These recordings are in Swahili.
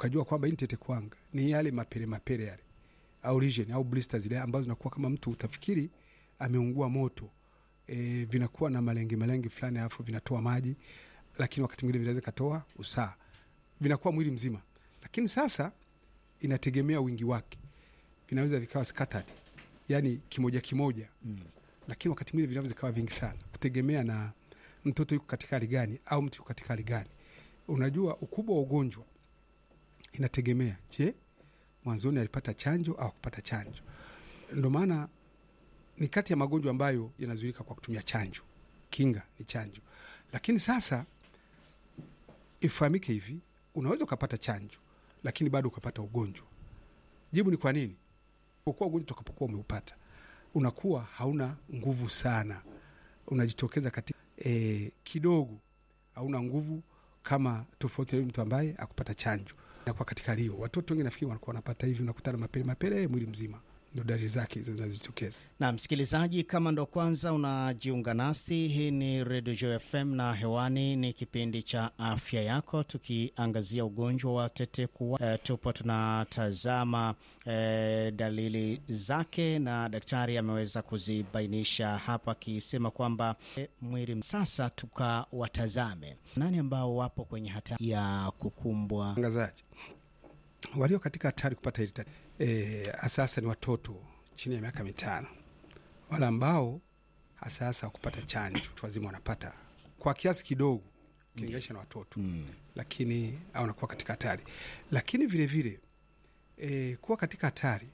ukajua kwamba hii ni tetekuwanga, ni yale mapele mapele yale au lesion au blister zile ambazo zinakuwa kama mtu utafikiri ameungua moto e, vinakuwa na malenge malenge fulani, alafu vinatoa maji, lakini wakati mwingine vinaweza katoa usaa, vinakuwa mwili mzima. Lakini sasa inategemea wingi wake, vinaweza vikawa scattered, yani kimoja kimoja Mm. lakini wakati mwingine vinaweza vikawa vingi sana, kutegemea na mtoto yuko katika hali gani au mtu yuko katika hali gani. Unajua, ukubwa wa ugonjwa inategemea, je, mwanzoni alipata chanjo au kupata chanjo. Ndo maana ni kati ya magonjwa ambayo yanazuilika kwa kutumia chanjo. Kinga ni chanjo, lakini sasa ifahamike hivi, unaweza ukapata chanjo lakini bado ukapata ugonjwa. Jibu ni kwa nini? Kwa kuwa ugonjwa utakapokuwa umeupata unakuwa hauna nguvu sana, unajitokeza katika e, kidogo, hauna nguvu kama tofauti na yule mtu ambaye akupata chanjo. Nakuwa katika hali hiyo, watoto wengi nafikiri wanakuwa wanapata hivi, unakutana mapele mapele mwili mzima, ndo dalili zake hizo zinazojitokeza. Na msikilizaji, kama ndo kwanza unajiunga nasi, hii ni Radio Joy FM na hewani ni kipindi cha afya yako, tukiangazia ugonjwa wa tetekuwa. E, tupo tunatazama e, dalili zake na daktari ameweza kuzibainisha hapa akisema kwamba e, mwili. Sasa tukawatazame nani ambao wapo kwenye hatari ya kukumbwa Tangazaji walio katika hatari kupata hili tatizo e, hasahasa ni watoto chini ya miaka mitano, wale ambao hasahasa wakupata chanjo. Watu wazima wanapata kwa kiasi kidogo ukilinganisha na watoto mm. lakini au wanakuwa katika hatari, lakini vile vile e, kuwa katika hatari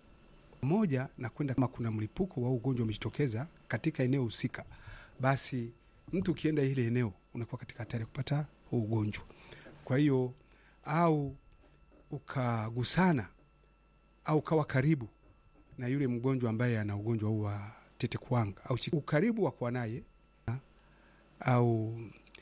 moja na kwenda kama kuna mlipuko wa ugonjwa umejitokeza katika eneo husika, basi mtu ukienda ile eneo unakuwa katika hatari ya kupata huu ugonjwa. Kwa hiyo au ukagusana au ukawa karibu na yule mgonjwa ambaye ana ugonjwa huu wa tetekuwanga au chi- ukaribu wa kuwa naye au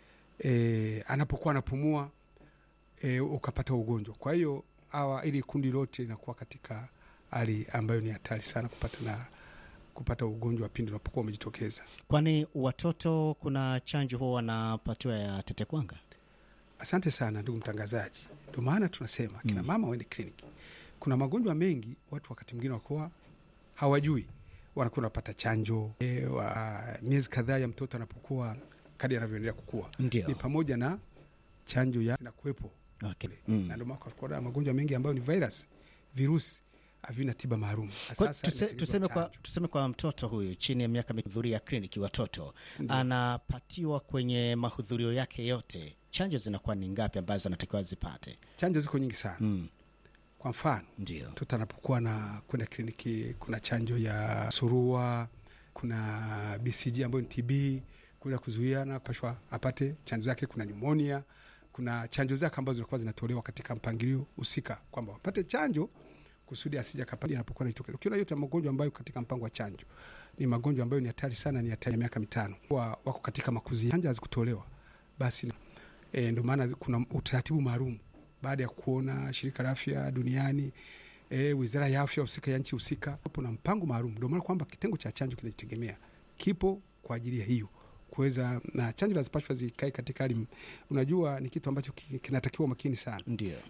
e, anapokuwa anapumua e, ukapata ugonjwa. Kwa hiyo hawa ili kundi lote linakuwa katika hali ambayo ni hatari sana kupata na kupata ugonjwa pindi unapokuwa umejitokeza. Kwani watoto kuna chanjo huwa wanapatiwa ya tetekuwanga? Asante sana ndugu mtangazaji. Ndio maana tunasema kina Mm. mama waende kliniki. Kuna magonjwa mengi watu wakati mwingine wakuwa hawajui, wanakuwa wanapata chanjo e, wa, miezi kadhaa ya mtoto anapokuwa kadi anavyoendelea kukua, Ndio. ni pamoja na chanjo ya zinakuwepo Okay. kule. Mm. na ndio maana kuna magonjwa mengi ambayo ni virus, virusi havina tiba maalum. Kwa, Sasa tuse, inatengenezwa tuseme, kwa, chanjo. tuseme kwa mtoto huyu chini ya miaka mihudhuria kliniki watoto Ndio. anapatiwa kwenye mahudhurio yake yote, chanjo zinakuwa ni ngapi ambazo anatakiwa zipate? Chanjo ziko nyingi sana. Mm. Kwa mfano Ndio. mtoto anapokuwa na kwenda kliniki, kuna chanjo ya surua, kuna BCG ambayo ni TB, kuna kuzuia na kupashwa apate chanjo zake, kuna pneumonia, kuna chanjo zake ambazo zinakuwa zinatolewa katika mpangilio husika, kwamba wapate chanjo kusudi asija kapadi anapokuwa naitokeza. Ukiona yote ya magonjwa ambayo katika mpango wa chanjo ni magonjwa ambayo ni hatari sana, ni hatari ya miaka mitano, wa, wako katika makuzi, chanjo hazikutolewa basi e, ndio maana kuna utaratibu maalum baada ya kuona shirika la afya duniani e, wizara ya afya husika ya nchi husika, hapo na mpango maalum. Ndio maana kwamba kitengo cha chanjo kinajitegemea, kipo kwa ajili ya hiyo kuweza, na chanjo lazipashwa zikae katika hali, unajua ni kitu ambacho ki- kinatakiwa makini sana. Ndio.